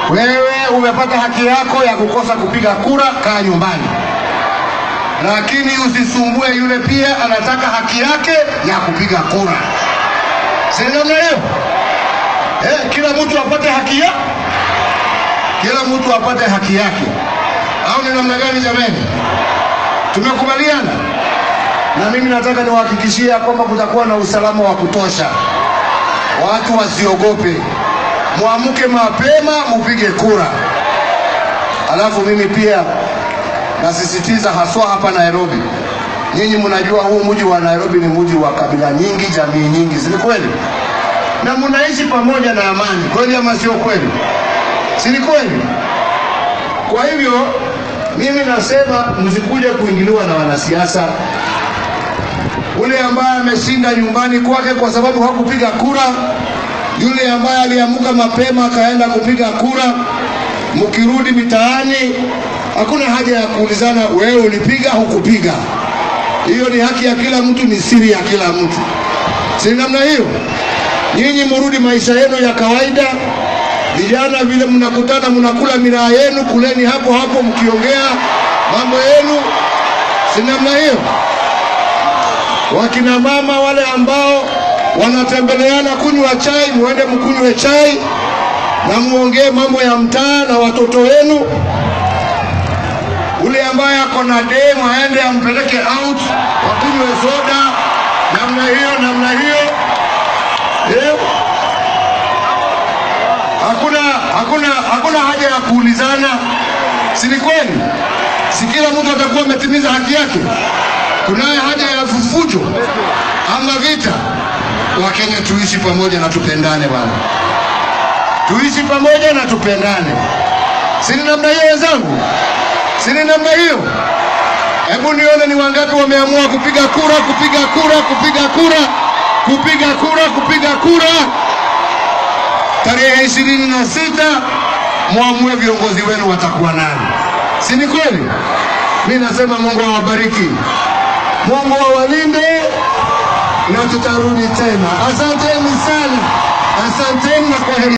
Wewe umepata haki yako ya kukosa kupiga kura, kaa nyumbani, lakini usisumbue yule pia anataka haki yake ya kupiga kura. Si namna hiyo? Eh, kila mtu apate haki ya kila mtu apate haki yake, au ni namna gani jamani? Tumekubaliana, na mimi nataka niwahakikishie kwamba kutakuwa na usalama wa kutosha, watu wasiogope, muamke mapema, mupige kura. Alafu mimi pia nasisitiza haswa hapa Nairobi, nyinyi mnajua huu mji wa Nairobi ni mji wa kabila nyingi, jamii nyingi, si ni kweli? Na mnaishi pamoja na amani, kweli ama sio kweli? Si ni kweli? Kwa hivyo mimi nasema msikuje kuingiliwa na wanasiasa. Ule ambaye ameshinda nyumbani kwake kwa sababu hakupiga kura, yule ambaye aliamuka mapema akaenda kupiga kura, mkirudi mitaani, hakuna haja ya kuulizana wewe ulipiga hukupiga. Hiyo ni haki ya kila mtu, ni siri ya kila mtu, si namna hiyo? Nyinyi murudi maisha yenu ya kawaida. Vijana vile mnakutana mnakula miraa yenu, kuleni hapo hapo mkiongea mambo yenu, si namna hiyo? Wakina mama wale ambao wanatembeleana kunywa chai, muende mkunywe chai na muongee mambo ya mtaa na watoto wenu. Ule ambaye ako na demu aende ampeleke out, wakunywe soda, namna hiyo, namna hiyo eh? Hakuna, hakuna, hakuna haja ya kuulizana, si ni kweli? Si kila mtu atakuwa ametimiza haki yake? Kunaye haja ya fufujo ama vita? Wakenya tuishi pamoja na tupendane bwana, tuishi pamoja na tupendane, si ni namna hiyo wenzangu? Si ni namna hiyo? Hebu nione ni wangapi wameamua kupiga kura, kupiga kura, kupiga kura, kupiga kura, kupiga kura tarehe ishirini na sita mwamue viongozi wenu watakuwa nani, si ni kweli? Mi nasema Mungu awabariki, Mungu awalinde na tutarudi tena. Asanteni sana, asanteni na kwaheri.